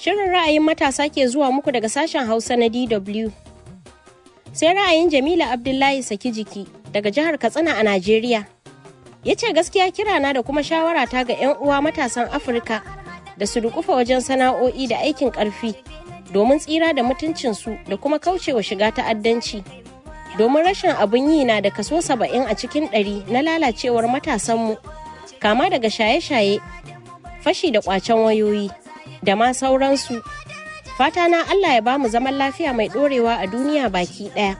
Shirin ra'ayin matasa ke zuwa muku daga sashen Hausa na DW. Sai ra'ayin Jamila Abdullahi Saki jiki daga jihar Katsina a Najeriya. Ya ce gaskiya kirana da kuma shawara ta ga 'yan uwa matasan Afirka da su dukufa wajen sana'o'i da aikin ƙarfi domin tsira da mutuncinsu da kuma kaucewa shiga ta'addanci. Domin rashin abin yi na da kaso saba'in a cikin ɗari na lalacewar matasanmu, kama daga shaye-shaye, fashi da ƙwacen wayoyi, da ma sauransu. Fata na Allah ya bamu zaman lafiya mai ɗorewa a duniya baki ɗaya.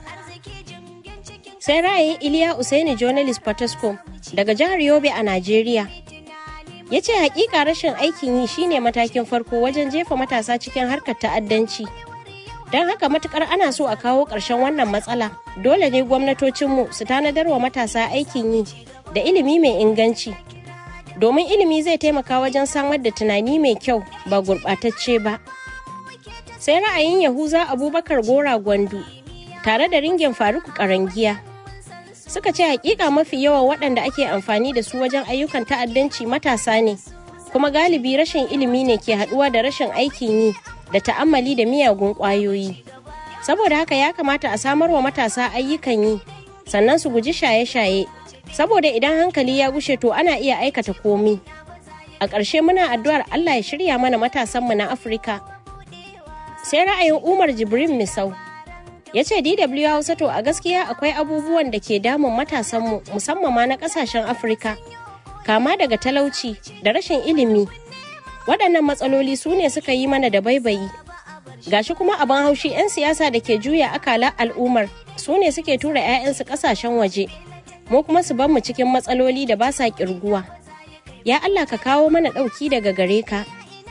Sai ra'ayin Iliya Usaini Journalist Potoscom daga jihar Yobe a Najeriya. ya ce hakika rashin aikin yi shine matakin farko wajen jefa matasa cikin harkar ta'addanci don haka matukar ana so a kawo ƙarshen wannan matsala dole ne gwamnatocinmu su tanadar wa matasa aikin yi da ilimi mai inganci domin ilimi zai taimaka wajen samar da tunani mai kyau ba gurɓatacce ba sai ra'ayin yahuza abubakar gora gwandu tare da ringin faruku karangiya suka ce hakika mafi yawan waɗanda ake amfani da su wajen ayyukan ta'addanci matasa ne kuma galibi rashin ilimi ne ke haɗuwa da rashin aikin yi da ta'ammali da miyagun ƙwayoyi saboda haka ya kamata a samar wa matasa ayyukan yi sannan su guji shaye-shaye saboda idan hankali ya gushe to ana iya aikata komi a ƙarshe muna addu'ar allah ya shirya mana matasanmu na afirka sai ra'ayin umar jibrin misau ya ce dw hausa to a gaskiya akwai abubuwan da ke damun matasanmu musamman ma na kasashen afirka kama daga talauci da rashin ilimi waɗannan matsaloli su ne suka yi mana da baibayi gashi kuma abin haushi 'yan siyasa da ke juya akala al'ummar su ne suke tura 'ya'yansu ƙasashen waje mu kuma su mu cikin matsaloli da ba sa ƙirguwa ya allah ka kawo mana ɗauki daga gare ka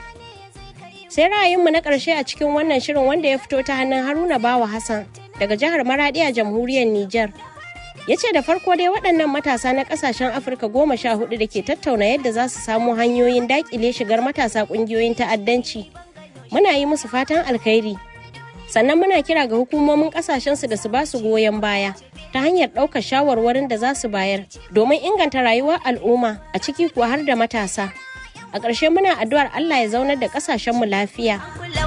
sai ra'ayinmu na ƙarshe a cikin wannan shirin wanda ya fito ta hannun haruna bawa hassan daga jihar maradi a jamhuriyar niger ya ce da farko dai waɗannan matasa na ƙasashen afirka goma sha hudu da ke tattauna yadda za su samu hanyoyin daƙile shigar matasa ƙungiyoyin ta'addanci muna yi musu fatan alkhairi sannan muna kira ga hukumomin ƙasashensu da su ba su goyon baya ta hanyar ɗaukar shawarwarin da za su bayar domin inganta rayuwar al'umma a ciki kuwa har da matasa a ƙarshe muna addu'ar Allah ya zaunar da ƙasashenmu lafiya.